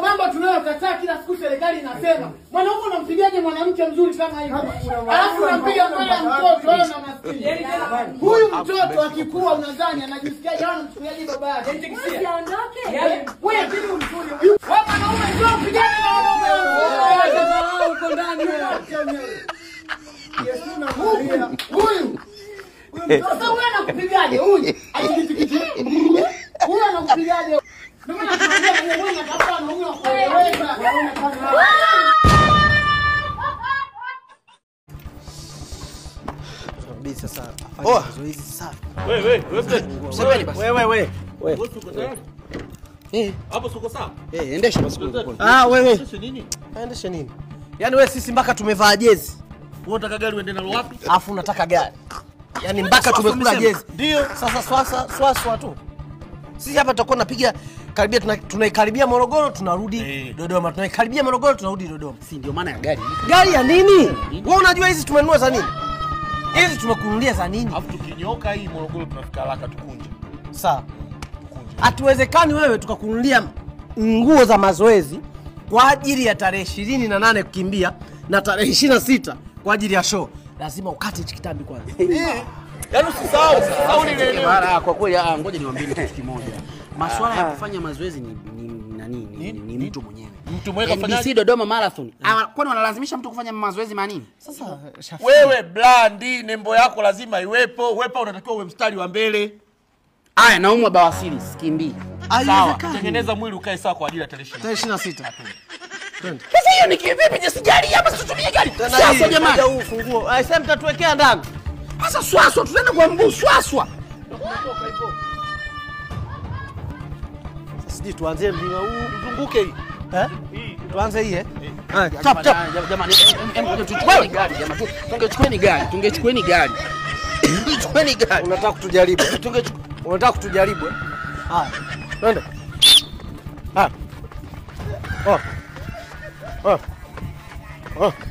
mambo tunayokataa kila siku serikali inasema. Mwanaume unampigaje mwanamke mzuri kama hivi? Alafu unampiga mbele ya mtoto wewe na maskini. Huyu mtoto akikua unadhani anajisikiaje au anamchukuliaje baba yake? Usiondoke. Wewe akili mzuri. Wewe mwanaume sio mpigane na wanaume wenzako. Uko ndani wewe. Huyu. Sasa huyu anakupigaje huyu? Ajikitikiti. Huyu anakupigaje? Ndio maana tunaambia wewe unatafuta wanaume wa kueleweka. Kabisa sasa. Oh. Afanye mazoezi sasa. Wewe wewe Mseveni basi. Wewe wewe. wewe uko tayari? Eh, Hapo siko sawa? eh, endesha basi kule kule. Ah, wewe. Sasa nini? Aendeshe nini? Yaani wewe sisi mpaka tumevaa jezi. Wewe unataka gari uende nalo wapi? Alafu unataka gari. Yaani mpaka Swaswa tumekula umesema. jezi. Ndio. Sasa swasa swaswa tu. Sisi hapa tutakuwa tunapiga karibia tuna- tunaikaribia Morogoro tunarudi Eh. Dodoma. Tunaikaribia Morogoro tunarudi Dodoma. Si ndio maana ya gari. Gari ya nini? Wewe unajua hizi tumenunua za nini? Hizi tumekununulia za nini? Alafu tukinyoka hii Morogoro tunafika haraka tukunje. Sawa. Hatuwezekani wewe tukakununulia nguo za mazoezi kwa ajili ya tarehe ishirini na nane kukimbia na tarehe ishirini na sita kwa ajili ya show. Lazima ukate hichi kitambi kwanza. Yaani usisahau, usisahau lile eneo. Mara kwa kweli ah, ngoja niwaambie kitu kimoja. Masuala ya kufanya mazoezi ni ni nani ni, ni, ni mtu mwenyewe. Mtu mwenyewe NBC kafanyaje? Dodoma Marathon. Ah, kwani wanalazimisha mtu kufanya mazoezi manini? Sasa Wewe blandi, nembo yako lazima iwepo. Wepa unatakiwa uwe mstari wa mbele. Aya, naumwa bawasiri, sikimbii. Sawa. haiwezekani. Tengeneza mwili ukae sawa kwa ajili ya tarehe 20. Tarehe ishirini na sita. Twende. Sasa hiyo ni kivipi? Je, sijali hapa situmie gari. Tena Sasa hii, jamani. moja huu funguo. Ah, sasa mtatuwekea ndani. Sasa swaswa tutaenda kwa mguu swaswa. Sasa Sijui tuanzie mlima huu. Zunguke hii. Eh? Tuanze hii eh? Ah, Chap chap. Jamani, em, em, tuchukueni gari jamani. Tungechukueni gari, tungechukueni gari. Tungechukueni gari. Unataka kutujaribu. Tungechukua Unataka kutujaribu eh? Haya. Twende. Ah. Oh. Oh. Oh.